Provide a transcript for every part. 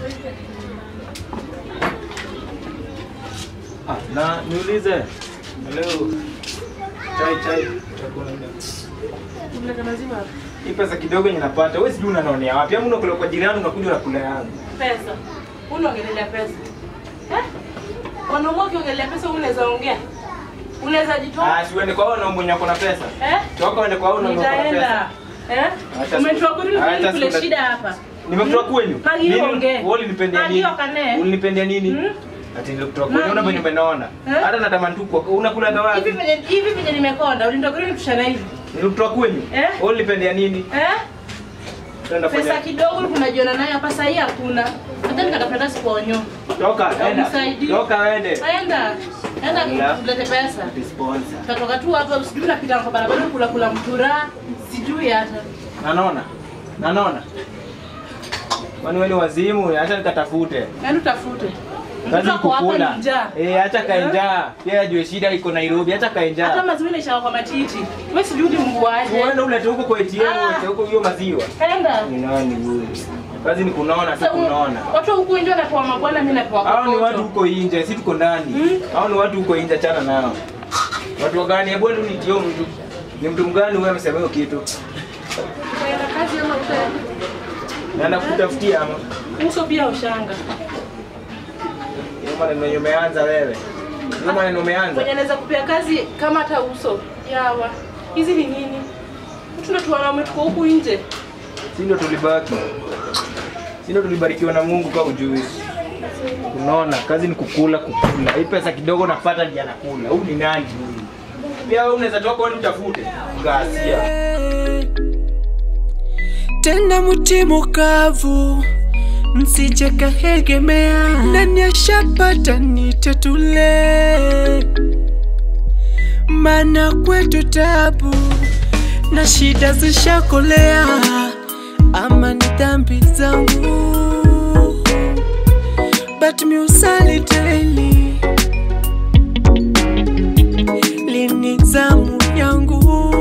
Ah, na niulize leo chai chai chakula hii pesa kidogo yenye napata wewe sijui unanonea wapi ama unakula kwa jirani unakuja unakula yangu Pesa. Unaongelea pesa. Eh? Wanaume ukiongelea pesa unaweza ongea. Unaweza jitoa. ah si uende kwa wao na mwenye ako na pesa Eh? toka uende kwa wao na mwenye ako na pesa Nitaenda. Eh? Acha Umetoa siku- kuni acha kule siku- shida hapa. nimekutoa kwenyu Magi Nini? ongee. Wewe ulinipendea Magi nini okane. ulinipendea nini Hmm? ati nilikutoa kwenyu Magi. una venye umenaona Eh? hata natamani tu kwa unakula Hivi wapi venye hivi venye nimekonda, ulinitokea nitushana hivi. nilikutoa kwenyu Eh? wewe ulinipendea nini Eh? Tuenda Pesa fanya kidogo unajiona nayo hapa sasa hii hakuna. Hata nikatafuta siponyo. toka enda Unisaidie. toka ende Aenda. Enda Yeah. kulete pesa. sponsor Tatoka tu hapa sijui napita kwa barabara kula kula mtura. Sijui hata. nanona nanona kwani wewe ni wazimu acha nikatafute Yaani utafute. kazi Mtoto ako hapa kukula ni njaa. eh acha kaenjaa pia ajue shida iko Nairobi acha Hata kaenjaa maziwa inaisha kwa matiti. Wewe sijui ni mbuaje. uende ulete huko kwa ATM Ah. ulete huko hiyo maziwa Enda. ni nani huyu kazi ni kunaona tu Sasa, kunaona Watu huku nje wanapewa mabwana, mimi napewa hao ni kokoto. watu huko nje si tuko ndani Mm. hao ni watu huko nje chana nao watu wagani hebu ndio nitio mtu ni mtu mgani wewe amesema hiyo kitu Utaenda kazi ama utaenda? naenda kutafutia ama Uso pia ushanga. hiyo maneno yenye umeanza wewe hiyo maneno umeanza Mwenye anaweza kupea kazi kama hata uso. Yawa. Hizi ni nini? Mtu na wanaume tuko huku nje. si ndio tulibaki si ndio tulibarikiwa na Mungu kwa ujui unaona kazi ni kukula kukula hii pesa kidogo napata ndiye anakula huyu ni nani huyu pia wewe unaweza toka wewe utafute ngasia tena mti mukavu msije kahegemea nani ashapata nitetule mana kwetu tabu na shida zishakolea ama ni dhambi zangu but miusali daily lini zamu yangu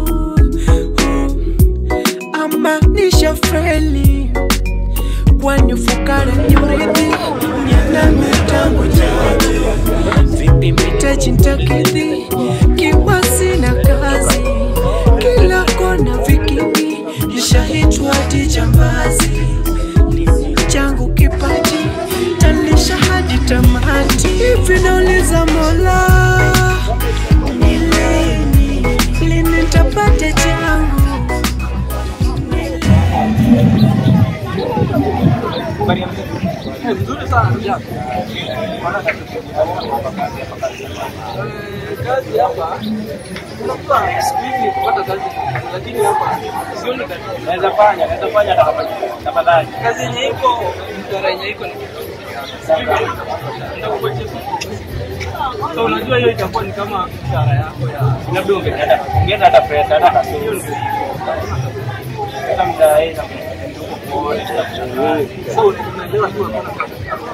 ama nishafeli kwani fukara nyurithi niana mitangu jadi vipi mitaji ntakidhi kiwa sina kazi kila kona vikini nishahitwa hadi jambazi lini changu kipaji talisha hadi tamati hivi nauliza mola ni lini lini ntapata changu Nzuri sana ndugu yangu. Eh, Kazi hapa unakuwa siku hizi kupata kazi, lakini hapa sioni kazi. naweza fanya naweza fanya tafadhali Kazi yenye iko mshahara yenye iko ni So unajua hiyo itakuwa ni kama mshahara yako ya labda ungeenda ungeenda hata pesa hata kasoro hata mdai na so unaelewa tu hakuna kazi.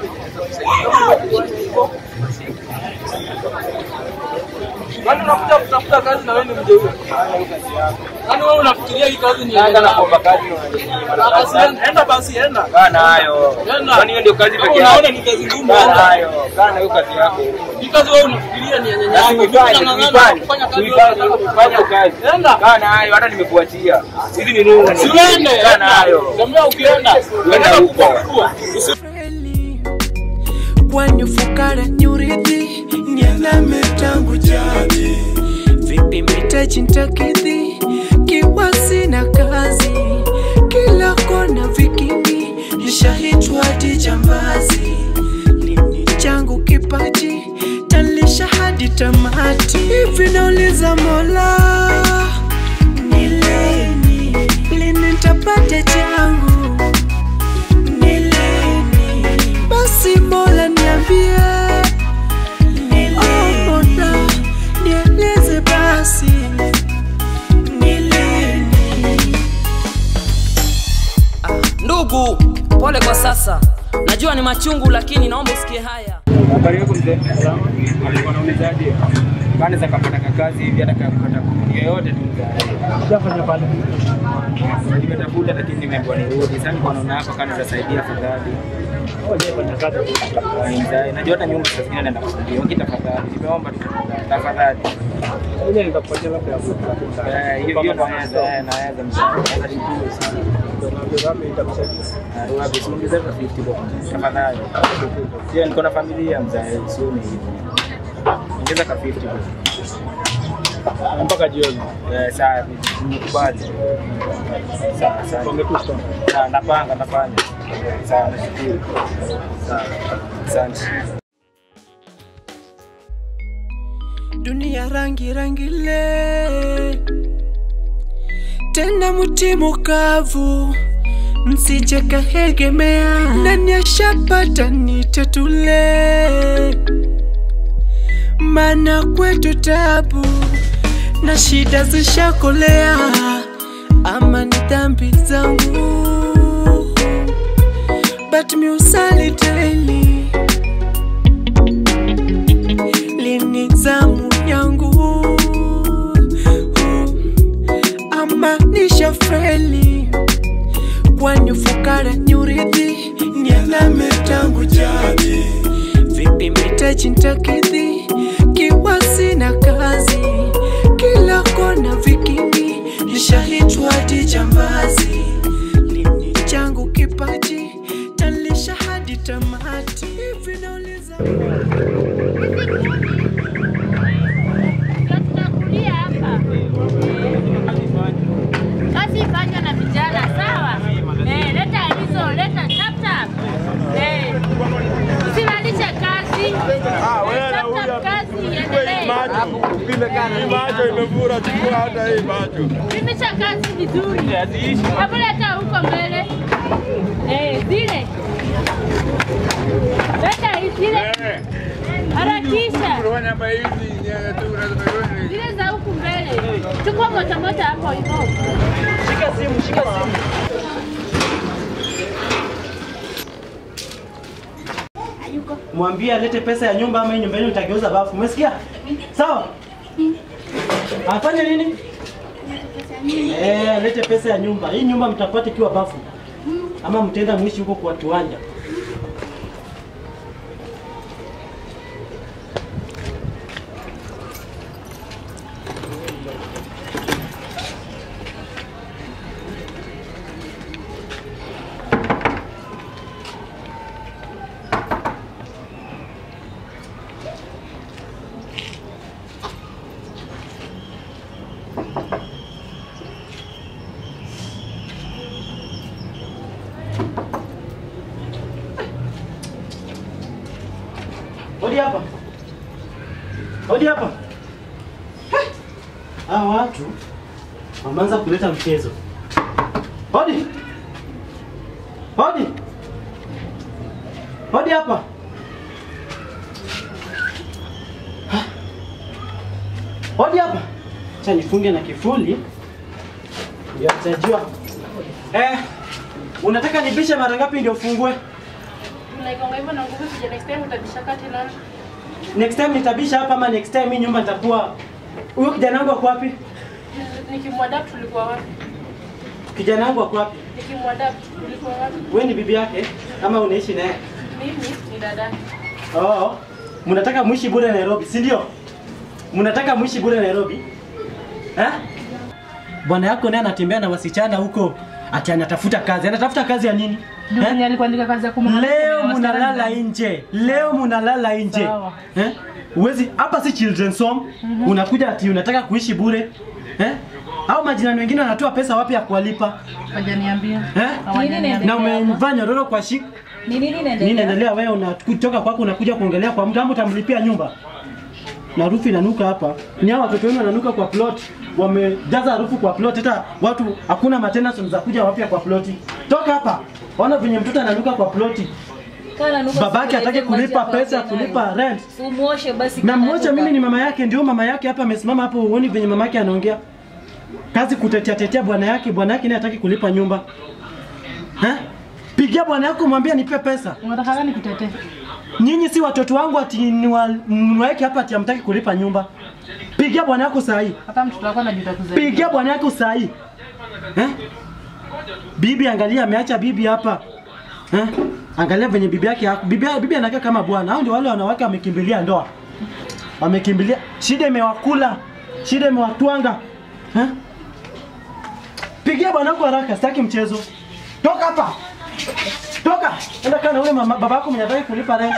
Yaani unakuja kutafuta kazi na wewe ni mjeuri. Yaani wewe unafikiria hii kazi ni Enda na kuomba kazi Basi enda- enda basi enda. kaa nayo Enda. kwani hiyo ndio kazi Kama pekee unaona yake ni kazi ngumu kaa enda. nayo kaa na hiyo kazi yako Hii kazi wewe unafikiria ni ya nyanya na yako. tuifanye Unang'ang'ana tuifanye kufanya kazi tuifanye wewe tuifanye kazi Enda. kaa nayo hata nimekuachia hizi ni nuru Si uende. kaa nayo Tembea ukienda. Uenda Enda huko. kukua. Usi- kweli kwani fukara nyurithi nianame tangu jadi vipi mitaji ntakidhi kiwa sina kazi kila kona vikini nishahitwa hadi jambazi lini changu kipaji talisha hadi tamati hivi nauliza mola ni lini lini ntapata changu ni lini basi mola niambie Oh, mola nieleze basi ni lini Ndugu, pole kwa sasa. Najua ni machungu, lakini naomba usikie haya. habari yako mzee alikuwa anaulizaje Kani za kapata kazi hivi hata kapata kuni yoyote tu mzae. Shafanya pale. Nimetafuta lakini nimeambiwa nirudi. Sasa niko naona hapa kani zasaidia afadhali. Hujafanya kazi. Mzae, najua hata nyumba saa zingine naenda kufungia. Waki tafadhali. Nimeomba tu tafadhali. Ile nitakupatia labda ya kuku. Eh, hiyo hiyo naweza, eh, naweza mzae. Naweza nikuwe usiku. Na ruwapi, usiongeze hata 50 bob. Tafadhali. Sio niko na familia mzae, sio ni hivyo. Ongeza ka 50 bob. Mpaka jioni. Eh, sawa, nimekubali. Sawa, sawa. Wangekusta. Sawa, napanga, nafanya. Sawa, nashukuru. Sawa, asante. dunia rangi rangi le tena mti mukavu msije kahegemea nani ashapata nitetule mana kwetu tabu na shida zishakolea ama ni dhambi zangu but miusali daily lini zamu yangu ama nishafeli kwani ufukara nyurithi nialame tangu jadi vipi mitaji ntakidhi kiwa sina kazi kila kona vikini nishahitwa hadi jambazi lini changu kipaji talisha hadi tamati hivi nauliza Tutakulia hapa. Kazi ifanywe na vijana, sawa? Eh, leta hizo, leta tap tap. Eh. Usilalishe kazi. Tap tap kazi iendelee. macho imevura, chukua hata hii macho. Pimisha kazi vizuri. Hebu leta huko mbele. Eh, zile. Leta hizi zile. Harakisha. Zile za huku mbele. Chukua moja moja hapo hivyo. mwambie alete pesa ya nyumba ama hii nyumba yenu utageuza bafu. Umesikia? Sawa? Afanye nini? Eh, alete pesa ya nyumba. Hii nyumba mtapata ikiwa bafu. Ama mtaenda mwishi huko kwa kiwanja. Hodi hapa. Hodi hapa. Heh. Hawa watu wameanza kuleta mchezo. Hodi. Hodi. Hodi hapa. Ha. Hodi hapa. Acha nifunge na kifuli. Ndio atajua. Eh, unataka nibishe mara ngapi ndio ufungue? Unaikonga hivyo na nguvu sija next time utabishaka tena. Next time nitabisha hapa ama next time hii nyumba nitakuwa huyo kijana wangu ako wapi? Nikimwadapt tulikuwa wapi? Kijana wangu ako wapi? Nikimwadapt tulikuwa wapi? Wewe ni bibi yake ama unaishi naye? Mimi ni dada. Oh, mnataka muishi bure Nairobi, si ndio? Mnataka muishi bure Nairobi? Eh? Bwana yako naye anatembea na wasichana huko ati anatafuta kazi. Anatafuta kazi ya nini? Ndio mwenye alikuandika kazi ya kumwangalia Leo kwenye munalala restaurant. nje. Leo munalala nje. Sawa. Eh? Uwezi hapa si children's home. Unakuja ati unataka kuishi bure. Eh? Au majirani wengine wanatoa pesa wapi ya kuwalipa? Hawajaniambia. Eh? Hawajaniambia. Na umemvaa nyororo kwa shik. Ni nini Nini inaendelea? inaendelea wewe unatoka kwako unakuja kuongelea kwa mtu ama utamlipia nyumba? Na harufu inanuka hapa. Ni hao watoto wenu wananuka kwa plot. Wamejaza harufu kwa plot hata watu hakuna maintenance za kuja wapya kwa ploti. Toka hapa. Ona venye mtoto ananuka kwa ploti. Kana nuka Babake siku hataki ile maji kulipa hapa pesa tena. kulipa rent. Umuoshe basi. Na kana mmoja nuka. mimi ni mama yake, ndio mama yake hapa amesimama hapo, uone venye mama yake anaongea. Kazi kutetea tetea bwana yake, bwana yake naye hataki kulipa nyumba. Ha? Pigia bwana yako mwambie nipe pesa. Unataka gani kutetea? Nyinyi si watoto wangu ati niwa- niwaeke hapa ati hamtaki kulipa nyumba. Pigia bwana yako saa hii. Hata mtoto wako anajuta kuzaliwa. Pigia bwana yako saa hii. Eh? Bibi angalia ameacha bibi hapa. Eh? Angalia venye bibi yake yako. Bibi bibi anakaa kama bwana. Hao ndio wale wanawake wamekimbilia ndoa. Wamekimbilia. Shida imewakula. Shida imewatwanga. Eh? Pigia bwana yako haraka, sitaki mchezo. Toka hapa. Toka. Enda kana ule mama babako mwenye anataka kulipa rent.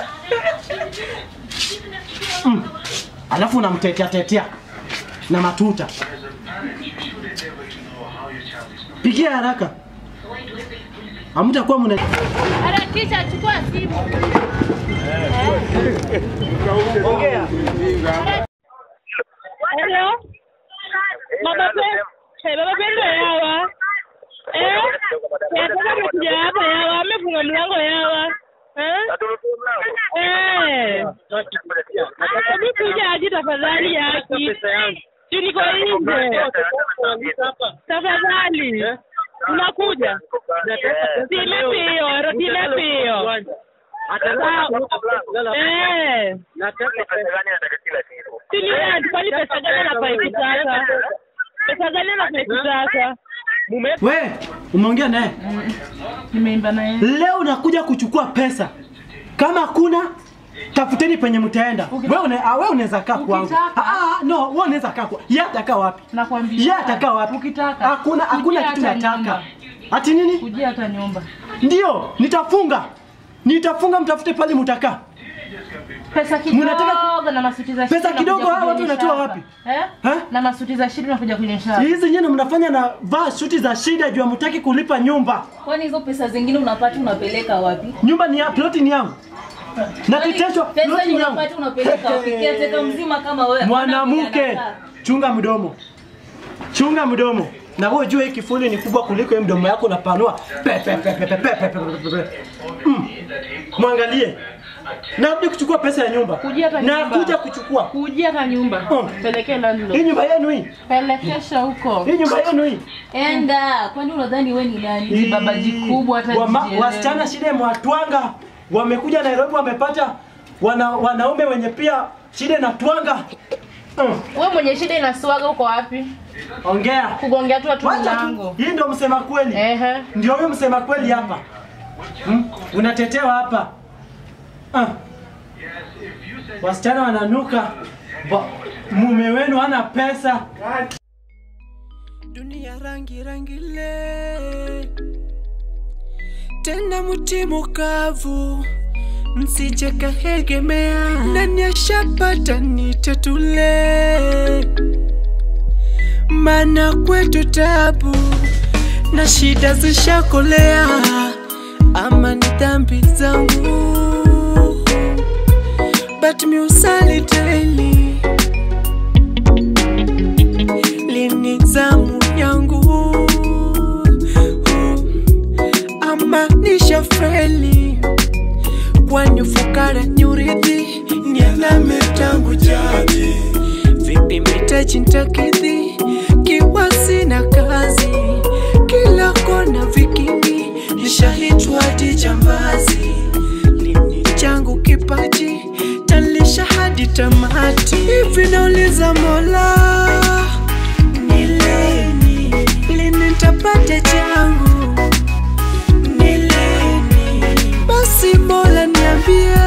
Mm. Alafu unamtetea tetea na matuta. Pigia haraka. Hamtakuwa mna Harakisha, chukua simu. ongea. Hello? Baba Pe- Eh, Baba Pendo yawa. Eh? Nataka kuja hapa yawa, amefunga mlango yawa. Eh? Eh. Hebu kuja aje tafadhali yaki. Si niko nje. Tafadhali. Unakuja? Time pio, time pio. Sawa. Eh. Sini wewe kwani pesa gani anafai kutaka? Pesa gani anafai kutaka? We, umeongea naye? Nimeimba na yeye. Leo nakuja kuchukua pesa. Kama kuna tafuteni penye mtaenda. Wewe una, ah, wewe unaweza kaa kwangu. Ukitaka. Ah, ah, no, wewe unaweza kaa kwa. Yeye atakaa wapi? Nakwambia. Yeye atakaa wapi? Ukitaka. Hakuna hakuna Kujia kitu hata nataka. nyumba. Ati nini? Kujia hata nyumba. Ndio, nitafunga. Nitafunga mtafute pale mtakaa. Pesa Mnataka kidogo na masuti za Pesa shida kidogo, unakuja hawa watu kunyonyesha wanatoa hapa. wapi? Eh? Eh? Na masuti za shida unakuja kunyonyesha. Hizi nyinyi mnafanya na vaa shuti za shida juu hamtaki kulipa nyumba. Kwani hizo pesa zingine unapata unapeleka wapi? Nyumba ni ya ploti ni yangu. Na teteshwa Pesa ploti yenye ni yangu. unapata unapeleka wapi? Kiateka mzima kama wewe. Mwanamke, Anakaa. chunga mdomo, chunga mdomo. Na wewe jua hii kifuli ni kubwa kuliko hii mdomo yako unapanua. Pe pe pe pe pe pe pe pe pe pe. Mm. Mwangalie. Narudi kuchukua pesa ya nyumba. Kujia hata Na nyumba. kuja kuchukua. Kujia hata nyumba. Mm. Pelekee Hii landlord. nyumba yenu hii. Pelekesha huko. Hii nyumba yenu hii. Enda, kwani unadhani wewe ni nani? Ni babaji kubwa hata Wama- jijielewi. Wasichana shida mwatwanga. Wamekuja Nairobi wamepata wana, wanaume wenye pia shida na twanga. Mm. Wewe mwenye shida inasuaga uko wapi? Ongea. Kugongea tu watu Wacha tu. mlango. Hii ndio msema kweli. Ehe. Ndio huyo msema kweli hapa. Hmm? Unatetewa hapa. Ah. Wasichana wananuka. Ba, mume wenu hana pesa. dunia rangi rangi le tena mti mukavu msije kahegemea nani ashapata nitetule mana kwetu tabu na shida zishakolea ama ni dhambi zangu but miusali daily lini zamu yangu ama nishafeli kwani fukara nyuridhi nialame tangu jadi vipi mitaji ntakidhi kiwa sina kazi kila kona vikini nishahitwa hadi jambazi lini changu kipaji talisha hadi tamati hivi nauliza mola ni lini lini ntapata changu ni lini basi mola niambie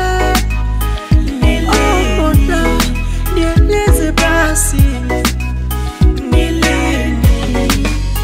Oh, mola nieleze basi ni lini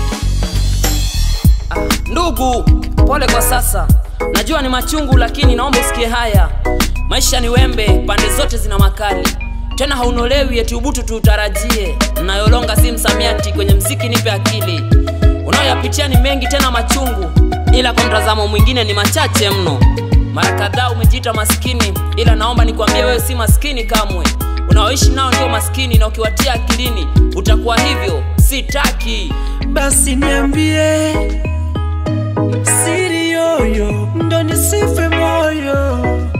Ndugu, pole kwa sasa. Najua ni machungu, lakini naomba usikie haya. Maisha ni wembe, pande zote zina makali. Tena haunolewi eti ubutu tuutarajie. Nayolonga si msamiati, kwenye mziki nipe akili. Unayoyapitia ni mengi tena machungu, ila kwa mtazamo mwingine ni machache mno. Mara kadhaa umejiita maskini, ila naomba nikwambie wewe si maskini kamwe. Unaoishi nao ndio maskini, na ukiwatia akilini utakuwa hivyo. Sitaki. basi niambie siri yoyo ndo nisife moyo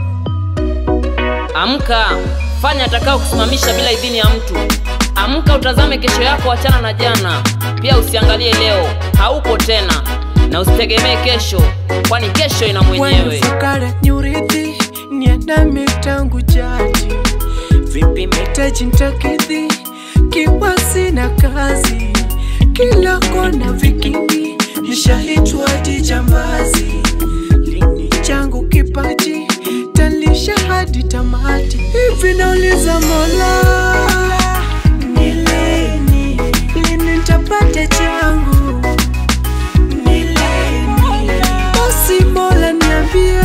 Amka, fanya atakao kusimamisha bila idhini ya mtu. Amka, utazame kesho yako, achana na jana. Pia usiangalie leo, haupo tena, na usitegemee kesho, kwani kesho ina mwenyewe. fukara nyuridhi niandame tangu jadi vipi mitaji ntakidhi nikiwa sina kazi, kila kona vikingi, nishaitwa dijambazi. Lini changu kipaji talisha hadi tamati, hivi nauliza Mola, ni lini lini nitapata changu? Ni lini basi Mola niambie,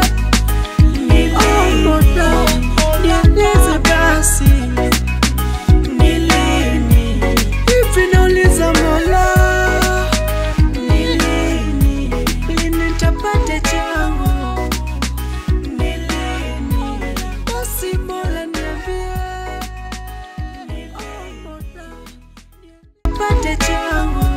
oh Mola nieleze basi ni lini hivi nauliza Mola, ni lini lini nitapata changu? Ni lini basi Mola niambie, oh Mola nipate changu